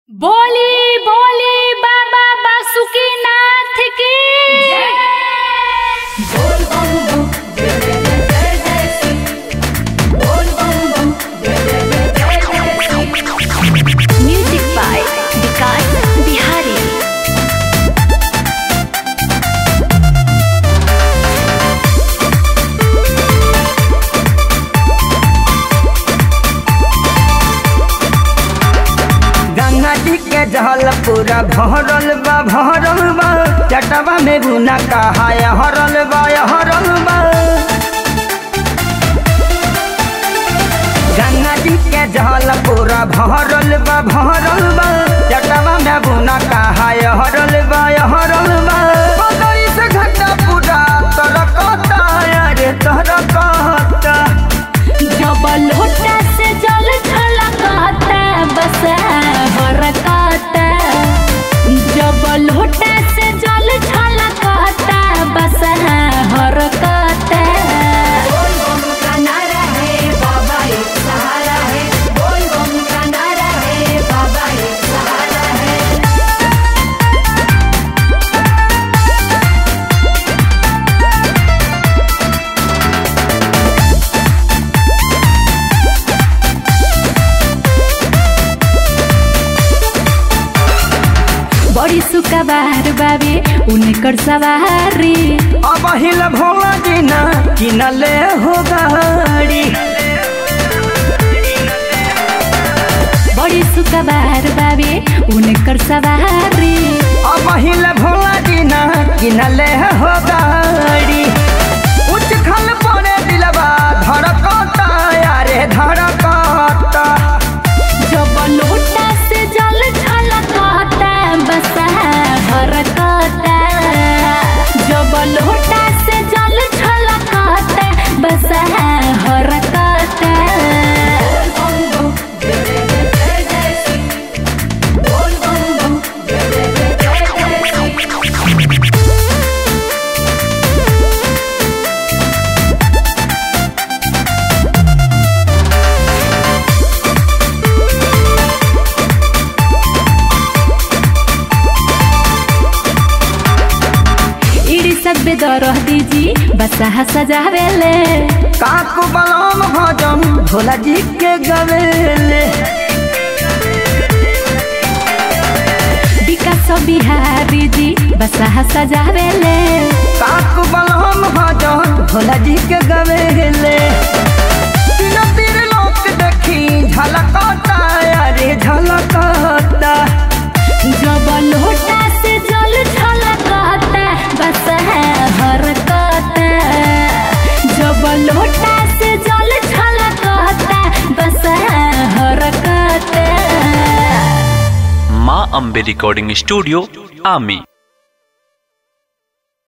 बोली बोली बाबा बासुकीनाथ की बोल बम बम जय जय जय जय जय श्री बोल बम बम जय जय जय जय जय श्री म्यूजिक बाय विकास बिहारी गंगा जी के जल पूरा भरल बा भरल बा जटवा में गुना कहा हरल बा हरल बा गंगा जी के जल पूरा भरल बा भरल बा जटवा में गुना कहा हरल बा हरल बा पगड़ी से घटा पूरा तरकता अरे तरकता जब लोटा से जल छलकता बस बरकता जब लोटा से जल छलकता बस हरकता बोल बम का नारा है बाबा एक सहारा है बोल बम का नारा है बाबा एक सहारा है बड़ी सुकबार बाबे उनकर सवारी अब हिल भोला जीना किनले हो गाड़ी बड़ी सुकबार बाबे उनकर सवारी अब हिल भोला जीना किनले हो गाड़ी उच्च खल पड़े दिलबा धड़कता यारे धड़कता जब लोटा से जल छलकता बस हरकता जब लोटा से जल छलकता बस हरकता बोल बम बम जय जय जय जय श्री बोल बम बम जय जय जय जय जय श्री इड़ी सब बेदरह दीजी बसा सजावेले काकू बलम भजन भोला जी के गवेले विकास बिहारी जी बसा सजावेले काकू बलम भजन भोला जी के गवेले तीन तीर लोक देखी झलकता अरे झलकता जब लोटा से जल छलकता बस हरकता जब लोटा से जल छलकता बस हरकता माँ अम्बे रिकॉर्डिंग स्टूडियो आमी